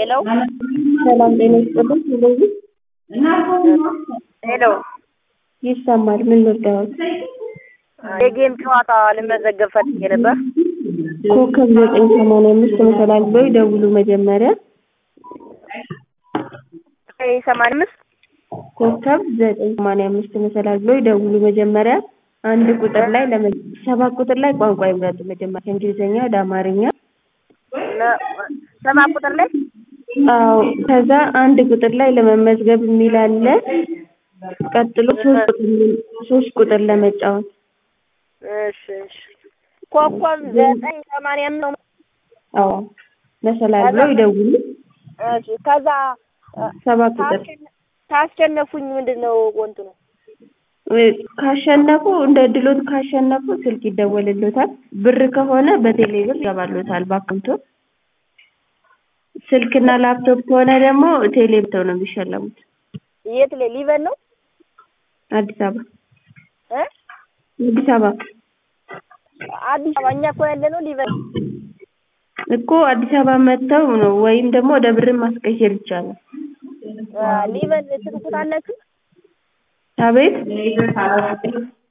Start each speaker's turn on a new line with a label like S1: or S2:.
S1: ሄሎ
S2: ሰላም ጤና ይስጥልኝ። ስለዚህ
S1: ሄሎ
S2: ይሰማል። ምን ልርዳዎት?
S1: የጌም ጨዋታ ልመዘገብ ፈልጌ ነበር።
S2: ኮከብ ዘጠኝ ሰማንያ አምስት መሰላል ብለው ይደውሉ መጀመሪያ
S1: ሰማንያ አምስት
S2: ኮከብ ዘጠኝ ሰማንያ አምስት መሰላል ብለው ይደውሉ መጀመሪያ አንድ ቁጥር ላይ ለመ ሰባት ቁጥር ላይ ቋንቋ ይምረጡ መጀመሪያ ከእንግሊዝኛ ወደ አማርኛ
S1: ሰባት ቁጥር ላይ
S2: አዎ ከዛ አንድ ቁጥር ላይ ለመመዝገብ የሚል አለ ቀጥሎ ሶስት ቁጥር ሶስት ቁጥር ለመጫወት
S1: እሺ እሺ ኮከብ ዘጠኝ ሰማንያ አምስት ነው
S2: አዎ መሰላል ብለው ይደውሉ
S1: እሺ ከዛ
S2: ሰባት ቁጥር
S1: ካስሸነፉኝ ምንድን ነው ወንቱ ነው
S2: ካሸነፉ እንደ ድሎት ካሸነፉ ስልክ ይደወልሎታል። ብር ከሆነ በቴሌ ብር ይገባሎታል በአካውንቶ። ስልክና ላፕቶፕ ከሆነ ደግሞ ቴሌ ብተው ነው የሚሸለሙት።
S1: የት ላይ ሊበን ነው
S2: አዲስ አበባ
S1: እ
S2: አዲስ አበባ
S1: አዲስ አበባ እኛ እኮ ያለ ነው ሊበን
S2: እኮ አዲስ አበባ መጥተው ነው ወይም ደግሞ ወደ ብርን ማስቀየር ይቻላል።
S1: ሊበን ትልቁታላችሁ
S2: አቤት